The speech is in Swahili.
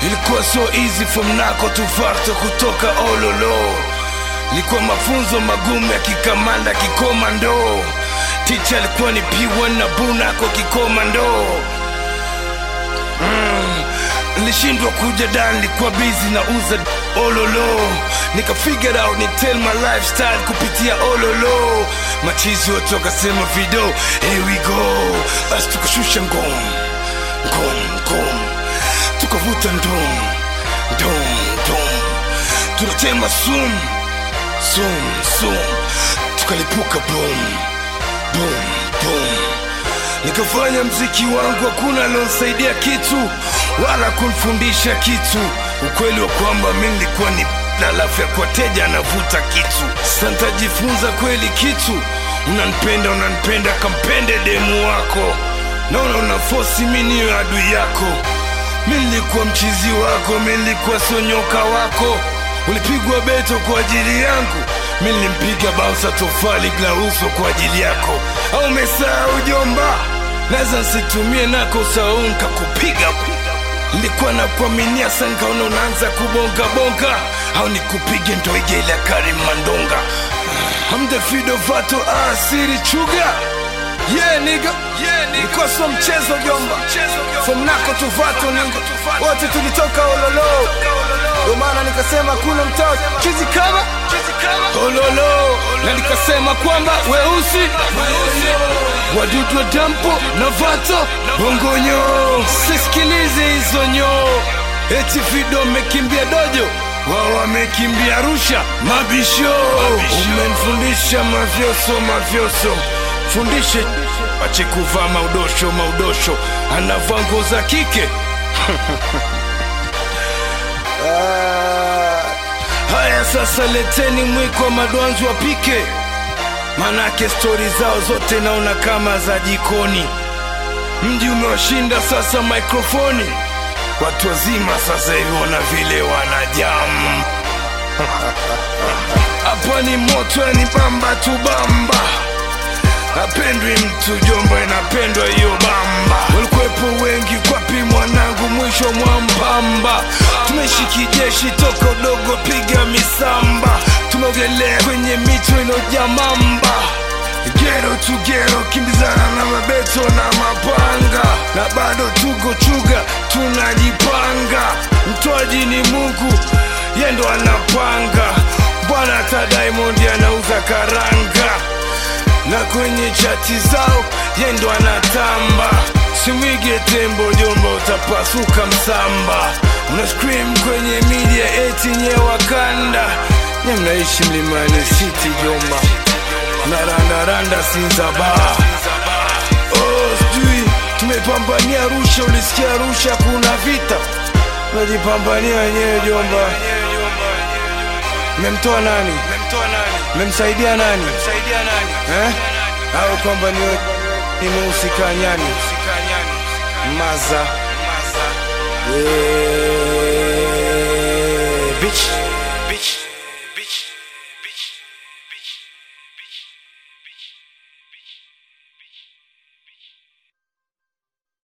Ilikuwa so easy from nako to facto kutoka ololo. Ilikuwa mafunzo magumu ya kikamanda kikomando. Teacher alikuwa ni P1 na bunako kikomando. Mm. Nilishindwa kuja dan, nilikuwa busy na uza ololo. Nika figure out ni tell my lifestyle kupitia ololo. Machizi wote wakasema video, here we go. Basi tukashusha ngom ngom ngom, tukavuta ndom ndom ndom, tunatema sum sum sum, tukalipuka boom boom boom nikafanya mziki wangu, hakuna alionsaidia kitu wala kunifundisha kitu. Ukweli wa kwamba mi nilikuwa ni na alafu ya kwateja anavuta kitu. Sasa nitajifunza kweli kitu. Unanipenda, unanipenda, kampende demu wako. Naona una fosi mi niyo adui yako. Mi nilikuwa mchizi wako, mi nilikuwa sonyoka wako. Ulipigwa beto kwa ajili yangu, mi nilimpiga bausa tofali glauso kwa ajili yako. Au umesahau jomba? Naweza nsitumie nako usahau nkakupiga nilikuwa na kuaminia sangaona unaanza kubonga bonga au nikupige ndo ije ile Karim Mandonga I'm the fido vato asiri chuga yeah nigga yeah nigga ilikuwa sio mchezo jomba from nako to vato nigga wote tulitoka ololo ndio maana nikasema kuna mtao chizi kama ololo na nikasema kwamba weusi wadudu wa dampo na vato bongonyo sisikilize hizo nyoo eti fido amekimbia dojo wao wamekimbia Arusha mabisho umenifundisha mavyoso mavyoso fundishe ache kuvaa maudosho maudosho anavaa nguo za kike haya sasa leteni mwiko wa madwanzi wapike manake stori zao zote naona kama za jikoni mji umewashinda sasa mikrofoni watu wazima sasa hivi wana vile wanajamu hapa ni moto ni bamba tu bamba apendwi mtu jomba inapendwa hiyo bamba walikuwepo wengi kwapi mwanangu mwisho mwa mpamba tumeishi kijeshi toka udogo piga misamba tumeogelea kwenye mito ilojaa mamba gero tu gero kimbizana na mabeto na mapanga na bado tuko chuga tunajipanga mtoaji ni mungu yendo anapanga bwana hata diamond anauza karanga na kwenye chati zao yendo anatamba simwige tembo jomba utapasuka msamba una scream kwenye media eti nye wakanda nye mnaishi mlimani city jomba narandaranda sinzaba oh, sijui tumepambania Arusha, ulisikia Arusha kuna vita, najipambania wenyewe jomba. Mmemtoa nani? Mmemsaidia nani? Eh? Au kwamba niwe nimehusika nyani maza yeah.